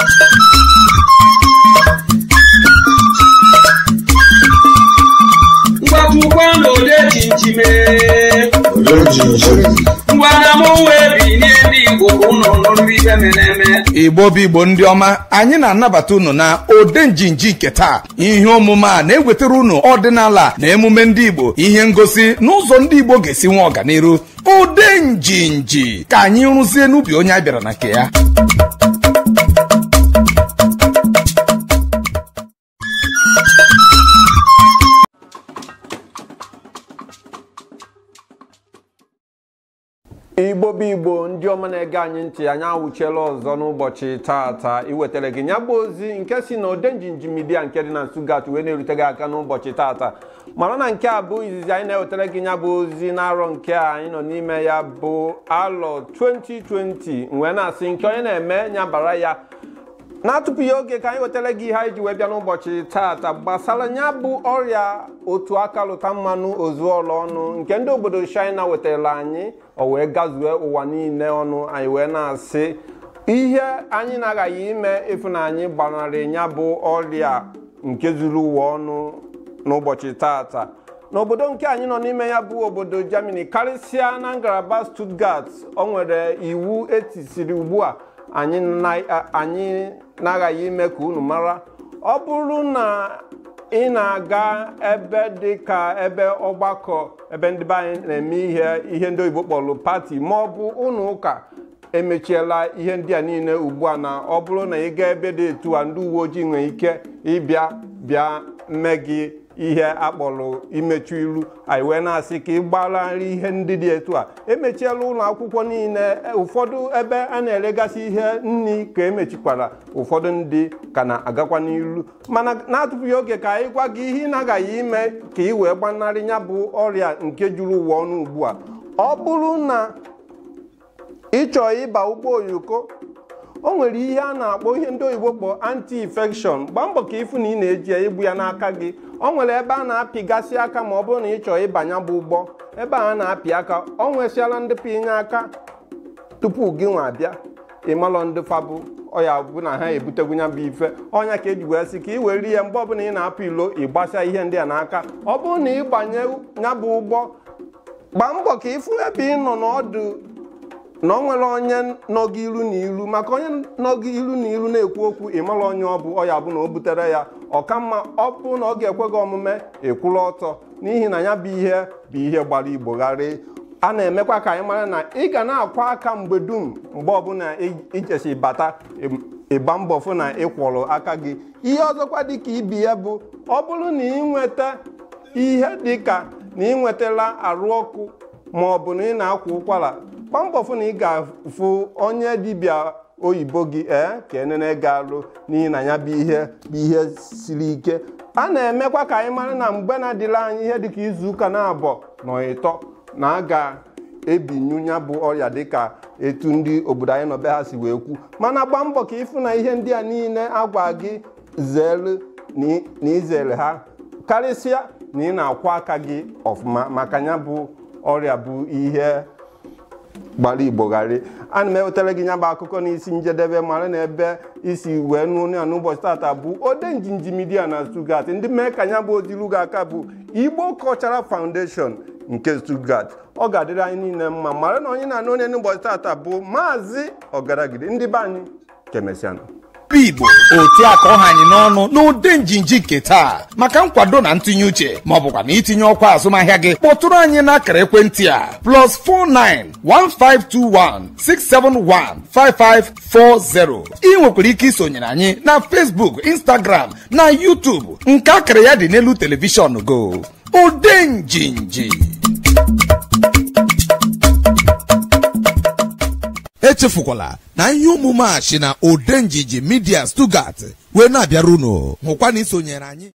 mgbapụkwa n'ode chinchime ngwana m wee binie ndị igbo ka ụnụ nụrụ ife mere eme igbo bụ igbo ndị ọma anyị na-anabata unu na ode njinji nke taa ihe omume a na-ewetara unu ọdịnala na emume ndị igbo ihe ngosi n'ụzọ ndị igbo ga-esi nwe ọganiru ode njinji ka anyị rụzie n'ubi onye a bịara na nke ya igbo bụ igbo ndị ọma na-ege anyị ntị anyị awụchiela ọzọ n'ụbọchị taata iwetara gị ya bụ ozi nke si na odenjinji midia nke dị na Stuttgart wee na-erute gị aka n'ụbọchị taata mara na nke a bụ izizi anyị na-ewetara gị ya bụ ozi n'arọ nke a anyị nọ n'ime ya bụ alọ 2020 wee na-asị nke onye na-eme ya bara ya na-atụpụ ya oge ka anyị wetara gị ihe anyị ji wee bịa n'ụbọchị taata gbasara ya bụ ọrịa otu aka lụta mmanụ ozuọla ọnụ nke ndị obodo China wetara anyị o wee gazue ụwa niile ọnụ anyị wee na-asị ihe anyị na-aghaghị ime ịfụnanyị gbanarị ya bụ ọrịa nke zuru ụwa ọnụ n'ụbọchị taata n'obodo nke anyị nọ n'ime ya bụ obodo Germany karịsịa na ngalaba Stuttgart o nwere iwu etisiri ugbu a anyị na-aghaghị ime ka unu mara ọ bụrụ na ị na-aga ebe dị ka ebe ọgbakọ ebe ndị be anyị na-eme ihe ihe ndị oyibo kpọrọ pati ma ọ bụ ụlọ ụka emechiela ihe ndị a niile ugbu a na ọ bụrụ na ị gaa ebe dị etu a ndị uwe ojii nwere ike ịbịa bịa mee gị ihe akpọrọ imechu ilu anyị wee na-asị ka ị gbararị ihe ndị dị etu a emechiela ụlọ akwụkwọ niile ụfọdụ ebe a na-eregasị ihe nri ka emechikwara ụfọdụ ndị ka na-agakwa n'ilu mana na-atụfughị oge ka anyị gwa gị ihe ị na-agaghị ime ka ị wee gbanarị ya bụ ọrịa nke juru ụwa ọnụ ugbu a ọ bụrụ na ị chọọ ịba ụgbọ oyoko o nwere ihe a na-akpọ ihe ndị oyibo kpọọ anti-infection gbaa mbọ ka ịfụ na ị na-eji ya igbu ya n'aka gị o nwere ebe a na-apịgasị aka ma ọ bụrụ na ị chọọ ịbanye bụ ụgbọ ebe a na-apị aka ọ nwesịala ndị pinye aka tupu gị nwa abịa ịmalọ ndị fabụ ọya bụ na ha ebutegwu ya bụ ife ọnya ka eji wee sị ka ị were ihe mgbe ọbụla ị na-apụ ilo ịgbasa ihe ndị a n'aka ọ bụrụ na ị gbanye ya bụ ụgbọ gbaa mbọ ka ịfụ ebe ị nọ n'ọdụ na ọ nwere onye nọ gị ilu na ilu maka onye nọ gị ilu na ilu na-ekwu okwu ịmara onye ọ bụ ọya bụ na o butere ya ọka mma ọ bụ na ọ ga-ekwe gị omume ịkwụrụ ọtọ n'ihi na ya bụ ihe bụ ihe gbara igbo gharị a na-emekwa ka anyị mara na ị ga na-akwa aka mgbe dum mgbe ọbụla ijesi bata ịgba mbọ fụ na ị kwọrọ aka gị ihe ọzọkwa dị ka ibi ya bụ ọ bụrụ na ị nweta ihe dị ka na ị nwetala arụ ọkụ ma ọ bụ na ị na-akwa ụkwara gbaa mbọ fụ na ị ga-afụ onye dibịa oyibo gị ee ka enene ga-alụ n'ihi na ya bụ ihe bụ ihe siri ike a na-emekwa ka anyị mara na mgbe na-adịla anyị ihe dịka izu ụka na-abọ na ịtọ na a ga-ebinyu ya bụ ọrịa dịka etu ndị obodo anyị nọbe ha si wee kwu mana gbaa mbọ ka ịfụ na ihe ndị a niile agwa gị zere na izere ha karịsịa na ị na-akwọ aka gị ọfụma maka ya bụ ọrịa bụ ihe gbara igbo gharị ana m ewetara gị nya bụ akụkọ n'isi njedebe mara na ebe isi wee nụ ya n'ụbọchị tata bụ ode njinji midia na Stuttgart ndị mee ka nya bụ odilu gị aka bụ Igbo Cultural Foundation nke Stuttgart ọ ga-adịrị anyị niile mma mara na onye na-anụ onye n'ụbọchị tata bụ maazị ọgaragide ndị be anyị kemesianụ igbo otu a ka ọ ha anyị n'ọnụ n'ụdị njinji nke taa maka nkwado na ntụnye uche ma ọ bụkwa na itinye ọkwa azụmahịa gị kpọtụrụ anyị n'akara ekwentị a plus 491521671540 ị nwekwara ike isonyere anyị na Facebook Instagram na YouTube nke akara ya dị n'elu telivishọn go ụdị njinji echefukwala na ihe omume a si na odenjiji midia Stuttgart wee na-abịara unu hụkwa na isonyere anyị